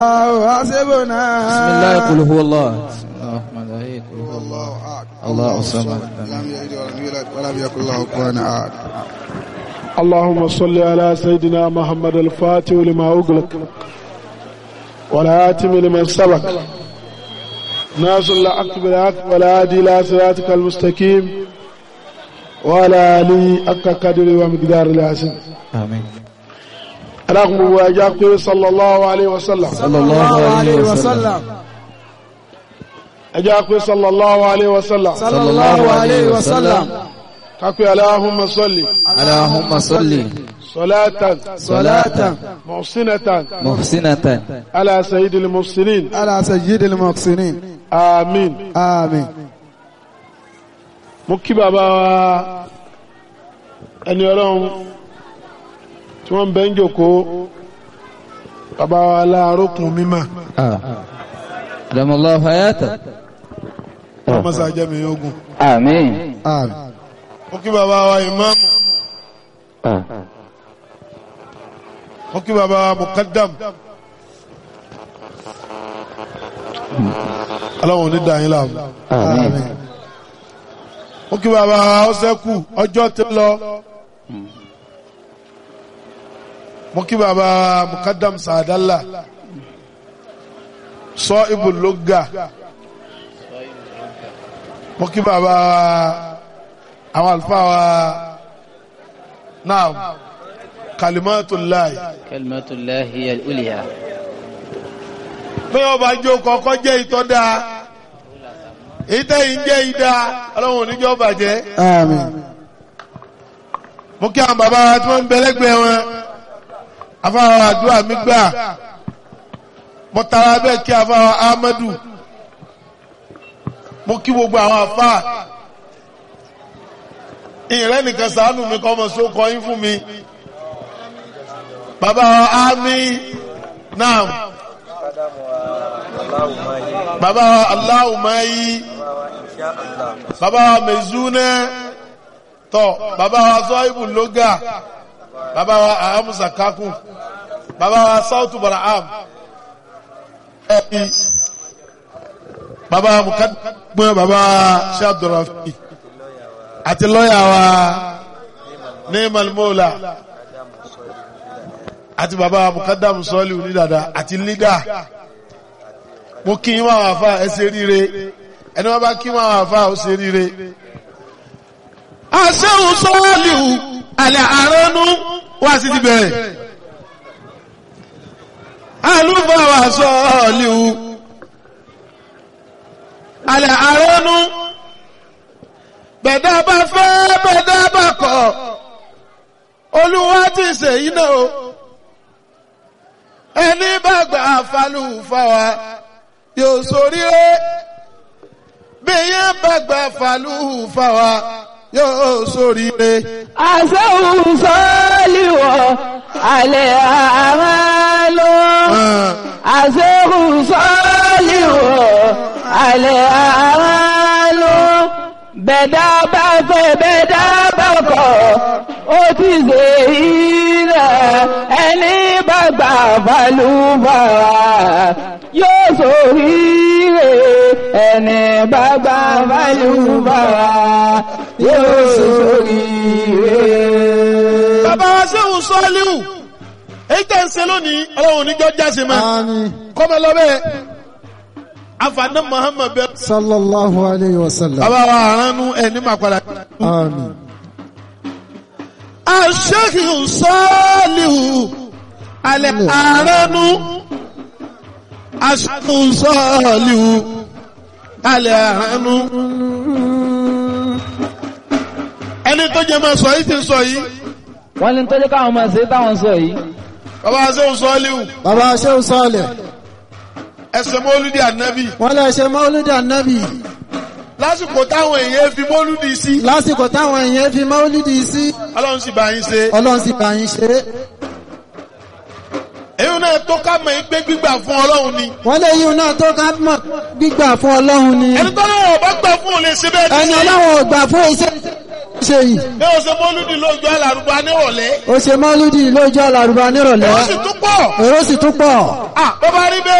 حسبنا بسم الله قل هو الله بسم الله الرحمن الرحيم قل هو الله الله أحد الله الصمد لم يلد ولم يولد ولم يكن له كفوا أحد اللهم صل على سيدنا محمد الفاتح لما أغلق والآتم لمن سبق ناصر الحق بالحق والهادي إلى صراطك المستقيم وعلى آله حق قدر ومقدار العظيم آمين اللهم واجاك صلى الله عليه وسلم صلى الله عليه وسلم أجاك صلى الله عليه وسلم صلى الله عليه وسلم كاكو اللهم صل اللهم صل صلاة صلاة محسنة محسنة على سيد المحسنين على سيد المحسنين آمين آمين mo kí bàbá wa ẹni ọlọ́run tí wọ́n ń bẹ́ ń jòkó bàbá wa láàrókùn mímọ̀ آه. دم الله حياته ọmọsá jẹ́mi ogun آمين آمين mo kí bàbá wa ìmáàmù آه. mo kí bàbá wa mukaddam ọlọ́run ní dàáyín láàmú آمين mo kí bàbá wa ọsẹ́kù ọjọ́ ti lọ mo kí bàbá wa mukaddam sàdálà sọ ibùlógà mo kí bàbá wa àwọn àlùfáà wa náà kalimatullahi كلمة الله هي الأولياء bí wọ́n bá jó kọ́kọ́ jẹ́ ìtọ́ dáa ìtẹ́yìn jẹ́ ìdá ọlọ́run oníjọ́ bàjẹ́ آمين mo kí àwọn bàbá wa tí wọ́n ń bẹ lẹ́gbẹ̀ẹ́ wọn afáwa àdúrà mi gbà mo tara bẹ́ẹ̀ kí afáwa Ahmadu mo kí gbogbo àwọn afá ìrẹ́ nìkan sàánù mi kọ́ ọmọ sókọ yín fún mi bàbá wa Ami naam bàbá wa Aláwùmáyí bàbá wa Mezúnẹ́ tọ bàbá wa zọ́ìbù lóga bàbá wa ahamusa kakun bàbá wa sautu baraham ẹbí bàbá wa mukadumọ bàbá wa ṣe abdulrafi àti lọ́yà wa ní malmola àti bàbá wa mukadamu sọ́ọ̀lì onídàdà àti lídà mo kí wọn àwọn afa ẹ ṣe ríire ẹni wọn bá kí wọn àwọn afa ó ṣe ríire aṣẹ́hùn sọ́ọ̀lìhù alẹ́ àránú wá sí ti bẹ̀rẹ̀ alúfàwà sọ́ọ̀lìhù alẹ́ àránú bẹ̀dá bá fẹ́ bẹ̀dá bá kọ̀ olúwa ti ṣe iná o ẹni bá gbà falúfàwà yóò ṣoríire bí yẹn bá gbà falúfàwà yóò ṣoríire. àṣẹ́hùn sọ́ọ́lìwọ̀ alẹ́ àmàlò àṣẹ́hùn sọ́ọ́lìwọ̀ alẹ́ àmàlò bẹ̀dá bá fẹ́ bẹ̀dá bá kọ̀ ó ti ṣe ilẹ̀ ẹni bá gbà balùbàrà yóò ṣoríire ẹni bá gbà balùbàrà yóò ṣoríire. bàbá wa sẹ́hùn sọ́ọ́líhù èyí tẹ̀ ń ṣe lónìí ọlọ́run níjọ́ jáse mọ́ آمين kọ́mọ lọ́bẹ̀ afaná muhammed bẹ́ẹ̀. صلى الله عليه وسلم bàbá wa àránú ẹni máa padà. آمين aṣẹ́hùn sọ́ọ́líhù alẹ́ àránú aṣẹ́hùn sọ́ọ́líhù alẹ́ àránú. ẹni tó jẹ́ máa sọ yìí ti sọ yìí wọ́n ní tọ́jú káwọn máa ṣe táwọn sọ yìí bàbá wa sẹ́hùn sọ́ọ́líhù bàbá ṣéun sọ́ọ̀lẹ̀ ẹsẹ̀ mọ́lúdì ànábì wọ́n lè ṣe mọ́lúdì ànábì lásìkò táwọn èèyàn fi mọ́lúdì sí lásìkò táwọn èèyàn fi mọ́lúdì sí ọlọ́run sì bá yín ṣe ọlọ́run sì bá yín ṣe é èyí náà tó ká mọ̀ yín pé gbígbà fún ọlọ́run ni wọ́n lè yíun náà tó ká mọ̀ gbígbà fún ọlọ́run ni ẹni tó lọ́wọ́ bá gbà fún òun lè ṣe bẹ́ẹ̀ ẹni ní ọlọ́run ò gbà fún iṣẹ́ ṣe yìí bí o ṣe mọ́lúdì lójú alárùbá nírọ̀lẹ́ ó ṣe mọ́lúdì lójú àlàrúbá nírọ̀lẹ́ ó sì tún pọ̀ èrò sì tún pọ̀ ah bó bá rí bẹ́ẹ̀.